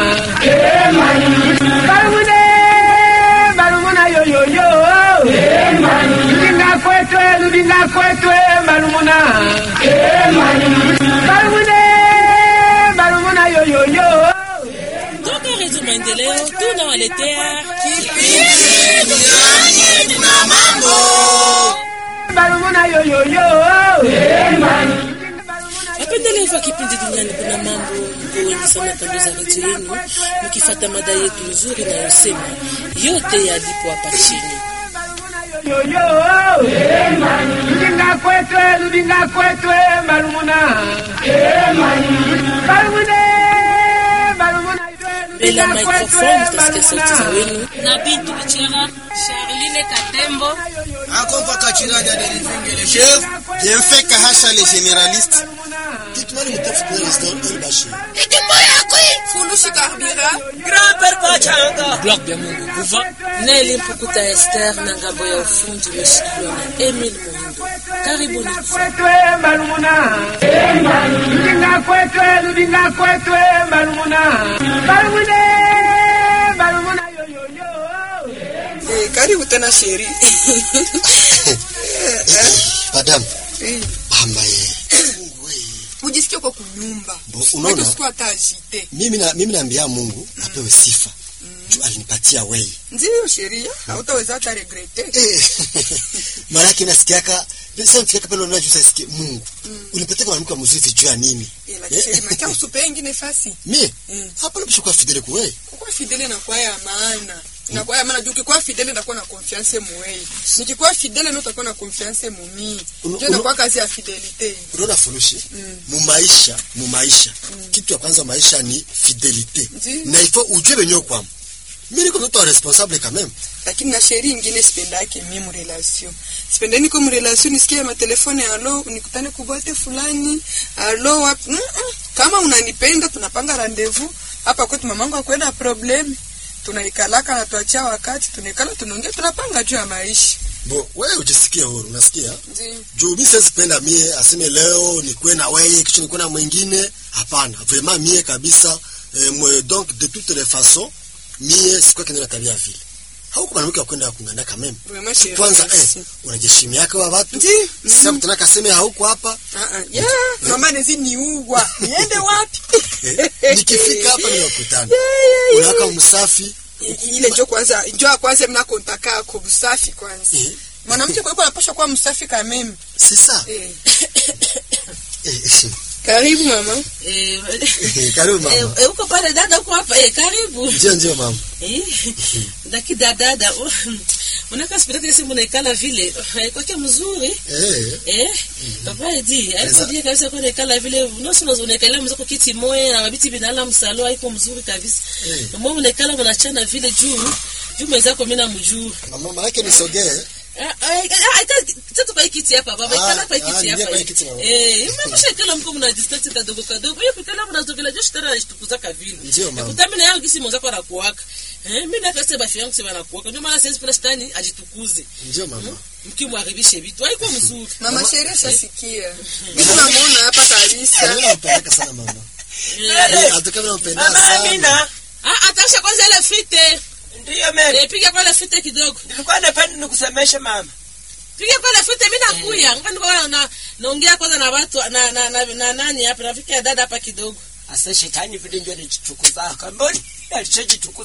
Balumune, balumuna yoyoyo. Ludinga kwetwe, ludinga kwetwe, balumuna. Balumune, balumuna yoyoyo. Toka Redio Maendeleo tunawaletea Balumuna yoyoyo. wapendelevu wa kipindi duniani kuna mambo mko wengi sana kando za redio yenu mkifata mada yetu nzuri inayosema yote yalipo hapa chini. yoyo ludinga kwetwe ludinga kwetwe balumuna balumune balumuna Mbele ya microphone utasikia sauti za wenu na Bintu Bichera, Charline Katembo, Akompa Kachirada de Rivingele. Chef, bien fait Kahasha les généralistes. Dites-moi le motif pour les El Bashir. Fulushi Karbira, Gloire bya Mungu Guva Neli Mpukuta Esther na ngambo ya ufundi umeshikiliwa na Emil Muhindo. Karibuni kufa. kwetwe balumuna ludinga kwetwe ludinga kwetwe balumuna balumune balumuna yoyoyo Eh, karibu tena sheri Madame, mama ye. ujisikie kwa kunyumba Bo, unaona? usiku hata ajite Mimi na mimi naambia Mungu apewe sifa. Juu alinipatia wewe. ndiyo sheria hautaweza hata regrete Eh. Mara yake nasikiaka sasa nifikia pale unaona juu sasikie Mungu. Unipatia mwanamke mzuri juu ya nini? Eh, lakini sheri makia usupe ingine fasi Mimi Mm. hapa nabishuka fidele kwa wewe. kukuwa fidele inakuwa ya maana inakuwa ya maana juu ukikuwa fidele ndakuwa na confiance muwei nikikuwa fidele ndio utakuwa na confiance mumii Uno- ndio uno- inakuwa kazi ya fidelite Unaona furushi? Mu maisha, mu maisha. Kitu ya kwanza maisha ni fidelite. Ndiyo. Na ifo ujue wenyewe kwa. Mimi niko mtu responsable quand même. lakini na sheri ingine sipendake mie mrelation sipendeni ko mrelation nisikie matelefone alo nikutane kubwate fulani alo wapi mm -mm. kama unanipenda tunapanga rendezvous hapa kwetu mamangu akwenda problem tunaikalaka na tuachia wakati tunaikala tunaongea tunapanga juu ya maisha Bo, wewe ujisikie huru, unasikia? Ndiyo. Juu mimi siwezi penda mie aseme leo nikuwe na wewe kisha nikuwe na mwingine. Hapana, vraiment mie kabisa eh, mwe, donc de toutes les façons mie sikuwa kenda na tabia vile. Hauko mwanamke wa kwenda kunganda quand même. Vraiment chérie, Kwanza eh, merci. unajeshimia yake wa watu. Ndiyo. Sasa mtana kaseme hauko hapa. Ah, ah. Yeah, mama nezi niugwa niende wapi Eh, nikifika hapa ninakutana. Unawaka msafi. I- ile njo kwanza njo ya kwanza mna kontaka ako busafi kwanza Eh, mwanamke kwa hivyo anapaswa kuwa msafi kameme c'est ça. eh. Eh, karibu mama Eh, eh, karibu mama. eh, eh, uko pale dada, uko hapa eh, karibu Ndio ndio mama. Eh, daki dada unaka spiriti simu naikala vile eh, kwake mzuri Eh. eh papa edi aikodie kabisa kwa naikala vile nosi unazo unaikala mzako kiti moya na mabiti binala msalo haiko mzuri kabisa Eh. mwa unaikala mnachana vile juu juu mwenzako mimi namjuu Mama maana yake nisogee. tatu kwa hii kiti hapa baba Ah, ikala kwa hii ah, kiti niingia hapa kwa hii kiti mama. eh mmesha kila mko mna distance kadogo kadogo hiyo kila mnazogela jeshi tena ishtukuzaka vile Ndio, mama. kutamina yangu kisi mwenzako anakuwaka eh mimi na kase bafi yangu sema anakuwaka ndio maana siwezi penda shetani ajitukuze Ndio mama. mkimwaribishe vitu haiko mzuri mama sheria shasikia mimi namuona hapa kabisa Mimi nampenda sana mama. Eh, atoka mimi nampenda Mama sana. Amina, ah atasha kwanza ile fite ndiyo mimi. eh piga kwa ile fite kidogo Nilikuwa napenda nikusemesha mama. piga kwa ile fite mimi nakuya ngani kwa na naongea kwanza na watu na na, na, na nani hapa nafikia dada hapa kidogo Asa shetani vile ndio alijichukuza. Kamboni alichojitukuza.